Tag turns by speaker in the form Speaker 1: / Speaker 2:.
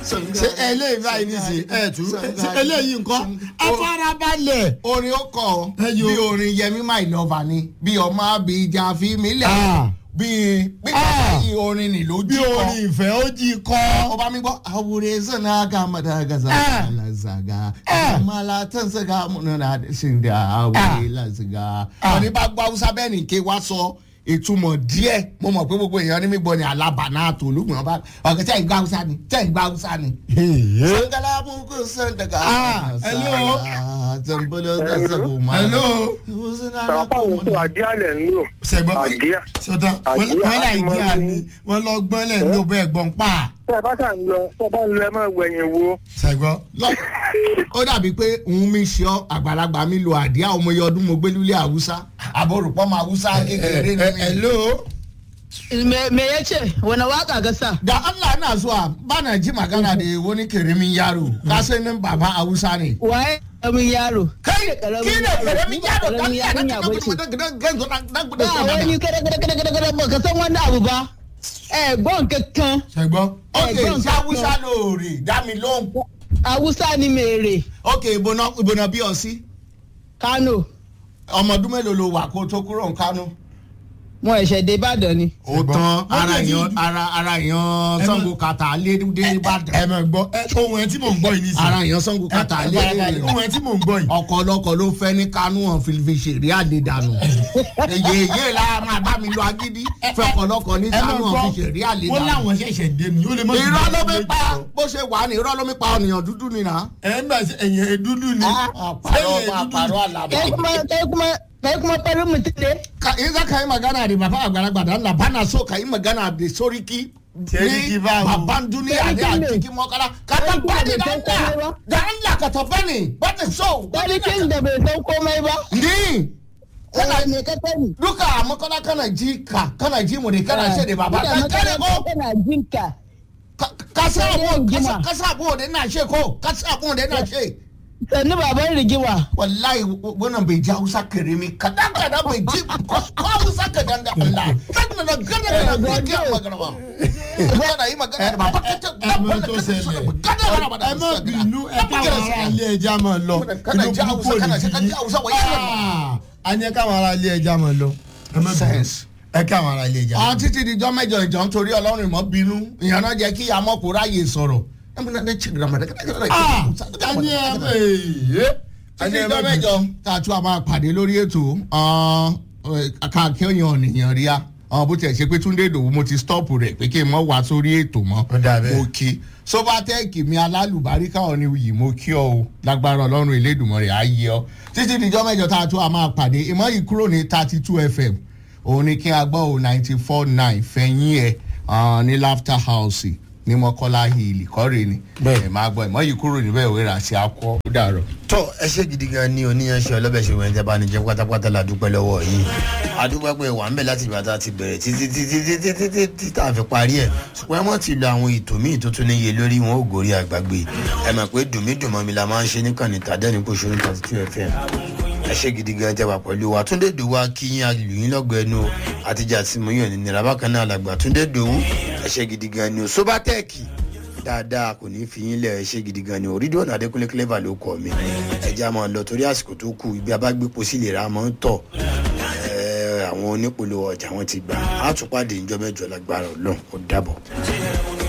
Speaker 1: ṣe eléyìí báyìí nísìnyí ẹ tú ṣe eléyìí nǹkan afárabalẹ̀.
Speaker 2: orin ó kọ
Speaker 1: Ẹyọ.
Speaker 2: bí orin yẹmi my lover ni bí ọmọ abija fi mí lẹ
Speaker 1: Ah.
Speaker 2: bí bí
Speaker 1: Ah.
Speaker 2: báyìí orin ni lójú
Speaker 1: bí
Speaker 2: kọ.
Speaker 1: orin ìfẹ́ ó jí kọ́.
Speaker 2: ọba mi gbọ́ àwòrán sọ̀nà ká madagaza
Speaker 1: Ah.
Speaker 2: alazaga
Speaker 1: Ah.
Speaker 2: mala tẹ̀sẹ̀ká múnana ṣìndà àwòrán lazaga.
Speaker 1: Ah.
Speaker 2: ọ̀ní bá gbọ́ haúsá bẹ́ẹ̀ ni ké wá sọ ìtumọ̀ díẹ̀ mo mọ̀ pé gbogbo èèyàn ní mi gbọ́ ni alábàánà tó olùgbọ̀n bá ọ̀kẹ́ tẹ̀ ń gbá haúsá ni tẹ̀ ń gbá haúsá ni.
Speaker 1: Èyí.
Speaker 2: sangala mugu sandaga.
Speaker 1: Ah, hello.
Speaker 2: zambolo gazago ma.
Speaker 1: hello.
Speaker 3: Sàpá òun tó àdíàlẹ̀ ń lò.
Speaker 1: sẹgbọn
Speaker 3: Àdíà.
Speaker 1: sọtàn wọn
Speaker 3: Àdíà
Speaker 1: láì
Speaker 3: láti
Speaker 1: dí
Speaker 3: máa
Speaker 1: àní
Speaker 3: ní-
Speaker 1: wọn lọ gbọ́n lẹ̀ ní ọbẹ̀ ẹ̀gbọ́n pa.
Speaker 3: Tẹ́ ẹ bá ṣà ń lọ, tẹ́ ẹ bá ń lọ ẹ máa wẹ̀yìn wo.
Speaker 1: sẹgbọn.
Speaker 2: lọ ó dàbí pé òun mi ṣe ọ àgbàlagbà mi lo àdíá ọmọ iye ọdún mo gbé lulẹ̀ haúsá àbọ̀rùpọ̀ ma haúsá kékeré ni mi.
Speaker 1: hello.
Speaker 4: me me ya ce wani waka ga sa
Speaker 2: da allah na zuwa ba na ji magana da wani kirimin yaro ka sai nan baba haúsá ne.
Speaker 4: waye karamin yaro
Speaker 2: kai ki ne kirimin yaro dan
Speaker 4: karamin
Speaker 2: ya dan
Speaker 4: yarinya bace
Speaker 2: ganzo dan dan
Speaker 4: ba wani kada kada kada kada kada ba ka san wani abu ba eh gbọ́n kankan
Speaker 1: sẹgbọn.
Speaker 2: ok
Speaker 4: Ẹ̀gbọ́n
Speaker 2: ṣé haúsá lóore dá mi lóhùn.
Speaker 4: awusa ni mèrè
Speaker 2: ok ìbọnà ìbọnà bí ọ sí
Speaker 4: kano
Speaker 2: ọmọ ọdún mélòó lo wà kó tó kúrò ní kánò.
Speaker 4: wọn ẹ̀ṣẹ̀ dé ìbàdàn ni
Speaker 2: ó tán ara
Speaker 1: Ó dẹ̀ ti
Speaker 2: yan
Speaker 1: dùn.
Speaker 2: ara ara yan
Speaker 1: Ẹ
Speaker 2: sango kata lé dé
Speaker 1: ẹ
Speaker 2: ìbàdàn
Speaker 1: mọ̀ gbọ́ ẹ ohun ẹ tí mò ń gbọ́ yìí nísìnyí.
Speaker 2: ara yan sango kata lé dé
Speaker 1: ohun ẹ tí mò ń gbọ́ yìí.
Speaker 2: ọkọ ọlọkọ ló fẹ́ ní kánú hàn fi fi ṣèrè àdédànù èyí èyí la máa bá mi lọ agídí fẹ́ ọkọlọkọ ní
Speaker 1: ẹ
Speaker 2: kánú
Speaker 1: mọ̀
Speaker 2: hàn
Speaker 1: gbọ́
Speaker 2: fi ṣèrè
Speaker 1: wọ́n
Speaker 2: àdédànù.
Speaker 1: láwọn ṣẹ̀ṣẹ̀ dé ni ó lè mọ̀
Speaker 2: irọ́ ló mi pa bó ṣe wà ní irọ́ ló mi pa ọ̀nìyàn dúdú nìyà.
Speaker 1: ẹ ń bá ẹ̀yìn dúdú ni.
Speaker 2: àpàrọ̀ àpàrọ̀ àlàbà.
Speaker 4: kai kuma kai kuma kai kuma farin mutum ne
Speaker 2: ka in za ka yi magana da baba àgbàlagbà da Allah bana so ka yi magana da soriki
Speaker 1: Seriki
Speaker 2: ni
Speaker 1: babu.
Speaker 2: babban duniya ne a
Speaker 4: Serikin ne.
Speaker 2: cikin makara ka
Speaker 4: Serikin
Speaker 2: tabbani
Speaker 4: da
Speaker 2: da
Speaker 4: bai san komai
Speaker 2: Allah
Speaker 4: ba.
Speaker 2: da Allah ka tabbani ba ta so
Speaker 4: sarkin da bai san komai ba
Speaker 2: ni
Speaker 4: kana me ka sani
Speaker 2: duka a makara kana ji ka kana ji mu ne kana ce da baba
Speaker 4: Ina
Speaker 2: ka kare
Speaker 4: makaranta
Speaker 2: ko
Speaker 4: kana jinka
Speaker 2: Ka- ka sa
Speaker 4: Sai
Speaker 2: abu
Speaker 4: yin
Speaker 2: ka sa-
Speaker 4: gima.
Speaker 2: ka sa abu da ina ce ko ka sa abu da ina ce
Speaker 4: sannu baban rigima
Speaker 2: wallahi wannan bai ji hausa karimi kadan kadan bai ji ko hausa kadan da Allah kan na gada gada bai ji magana ba kana yi magana da baba ka ce
Speaker 1: ẹ mọ̀ tó ṣẹlẹ̀ ẹ mọ̀ bínú ẹ káwọn ará ilé ẹja mọ̀ lọ
Speaker 2: Kana
Speaker 1: inú
Speaker 2: ji Hausa,
Speaker 1: púpọ̀
Speaker 2: kana
Speaker 1: ní
Speaker 2: ji-
Speaker 1: ti
Speaker 2: kana ji Hausa, wai yana-
Speaker 1: yí. a ní káwọn ará ilé ẹja mọ̀ lọ ẹ mọ̀ bínú
Speaker 2: Sense.
Speaker 1: ẹ káwọn ará ilé ẹja
Speaker 2: àwọn
Speaker 1: mọ̀ lọ.
Speaker 2: títí dijọ́ mẹ́jọ ìjọ nítorí ọlọ́run ìmọ̀ bínú ìyẹn náà jẹ́ kí amọ́kù ráyè sọ̀rọ̀
Speaker 1: a ní ẹ ẹ
Speaker 2: títí dijọ́ mẹ́jọ tá a tún a máa pàdé lórí ètò káàkiri ènìyàn rí a àwọn bó tiẹ̀ ṣe pé túndé ìdòwú mo ti stop rẹ̀ pé kí n mọ̀ wá sórí ètò mọ́
Speaker 1: Ó dà bẹ́ẹ̀.
Speaker 2: mo kí sobatec mi alálùbáríkà ọ̀ni yìí mo kí ọ o lágbára ọlọ́run elédùnmọ̀rẹ́ á yẹ ọ títí dijọ́ mẹ́jọ tá a tún a máa pàdé ìmọ̀ yìí kúrò ní thirty two fm òun ni kí a gbọ́ o ninety four nine fẹ̀yìn ẹ̀ ah, ní laughter house ní mọ́kọ́lá hill kọ́rẹ́ ni
Speaker 1: Bẹ́ẹ̀.
Speaker 2: ẹ̀ máa gbọ́ ìmọ̀ yìí kúrò níbẹ̀ òwe rà sí akọ́ ó dàrọ̀.
Speaker 5: tọ ẹ ṣe gidi gan ni oníyanṣẹ ọlọbẹṣẹ wọn ẹjẹ bá ní jẹ pátápátá la dúpẹ́ lọ́wọ́ yìí adúpẹ́ pé wà ń bẹ láti ìgbà tá a ti bẹ̀rẹ̀ títí títí títí títí tí tá a fi parí ẹ̀ ṣùgbọ́n ẹ mọ̀ ti lo àwọn ètò míì tó tún níye lórí wọn ò gòrí àgbàgbé ẹ mọ̀ pé dùnmídùnmọ́ mi la máa ń ṣe níkànnì tàdẹ́ni kò ṣe ní thirty two fm ẹ ṣe gidi gan jẹ wà pẹ̀lú wa túndé dòwú akíyín alùyìn lọ́gọ̀ ẹnu àtijọ́ àti mọ̀yàn ní nira bákan náà làgbà túndé dòwú ẹ ṣe gidi gan ni o sobatẹ́ẹ̀kì dáadáa kò ní fi yín lẹ̀ ẹ ṣe gidi gan ni o rídíò náà adékúnlé clever ló kọ mi ẹja máa lọ torí àsìkò tó kù ibi abágbépo sí lè ra máa ń tọ̀ ẹ, àwọn onípolówó ọjà wọn ti gbà á tún pàdé ìjọ mẹ́jọ lágbára Ọlọ́run ó dàbọ̀.